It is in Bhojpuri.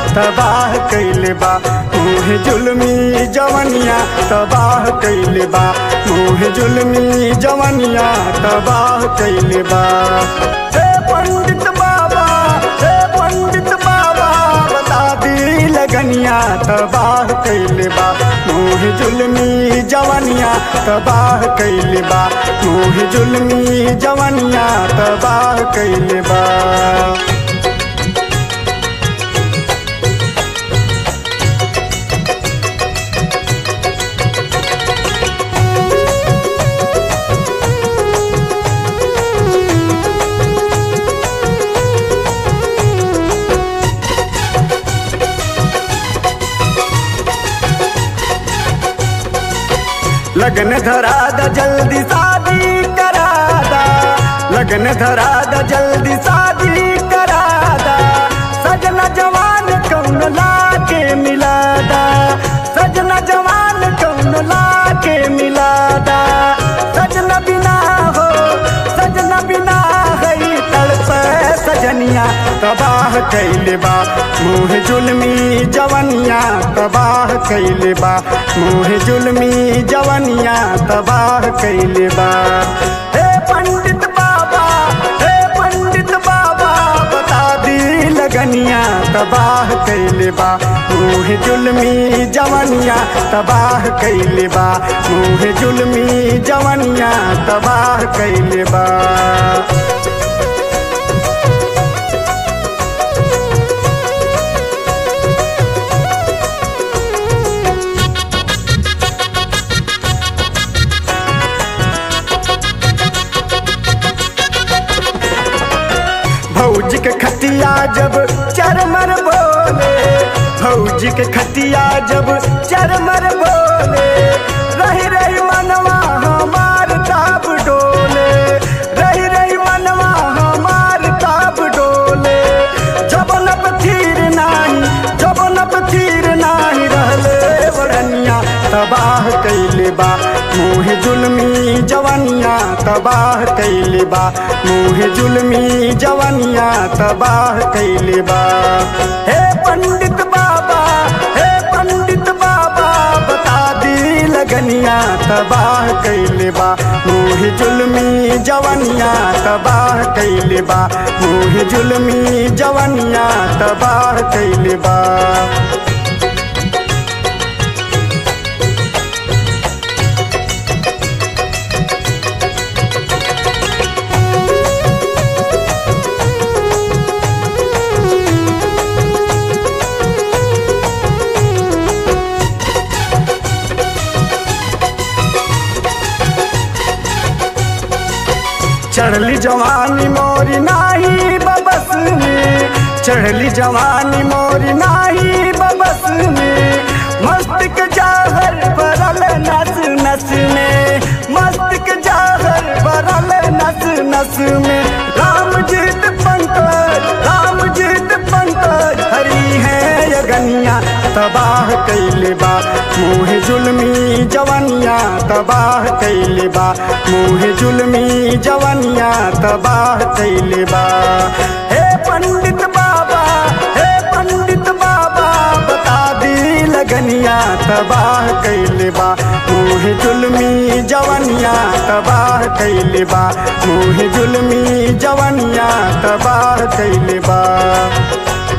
तबाह कैले बा मुँह जुलमी जवनिया तबाह कैले बा मुँह जुलमी जवनिया तबाह कैले बा हे पंडित बाबा हे पंडित बाबा बता दी लगनिया तबाह कैले बा मुँह जुलमी जवनिया तबाह कैले बा मुँह जुलमी जवनिया तबाह कैले बा लगन धरा दा जल्दी शादी करा दा लगन धरा दा जल्दी शादी करा दा सजना जवान कौन ला के मिला दा सजना जवान कौन ला के मिला दा सजना बिना हो सजना बिना है तड़प सजनिया तबाह कैले बा मुँह जुलमी जवनिया तबाह कैले बा मुँह जुलमी जवनिया तबाह कैले बा हे पंडित बाबा हे पंडित बाबा बता दी लगनिया तबाह कैले बा मुँह जुलमी जवनिया तबाह कैले बा मुँह जुलमी जवनिया तबाह कैले बा भौजी के खतिया जब चरमर बोले भौजी के खतिया जब चरमर बोले रही रही मनवा हमार ताब डोले रही रही मनवा हमार ताब डोले जब लब थीर नाही जब लब थीर नाही रहले बड़निया तबाह कैले बा मुँह जुलमी जवनिया तबाह कैले बा मुँह जुलमी जवनिया तबाह कैले बा हे पंडित बाबा हे पंडित बाबा बता दी लगनिया तबाह कैले बा मुँह जुलमी जवनिया तबाह कैले बा मुँह जुलमी जवनिया तबाह कैले बा चढ़ली जवानी मोरी नाही बबस में चढ़ली जवानी मोरी नाही बबस में मस्त के जाहर भरल नस नस में मस्त के जाहर भरल नस नस में राम जीत पंकज राम जीत पंकज हरी है यगनिया तबाह कैले बा मुँह जुलमी जवनिया तबाह कैले बा मुँह जुलमी जवनिया तबाह कैले बा हे पंडित बाबा हे पंडित बाबा बता दी लगनिया तबाह कैले बा मुँह जुलमी जवनिया तबाह कैले बा मुँह जुलमी जवनिया तबाह कैले बा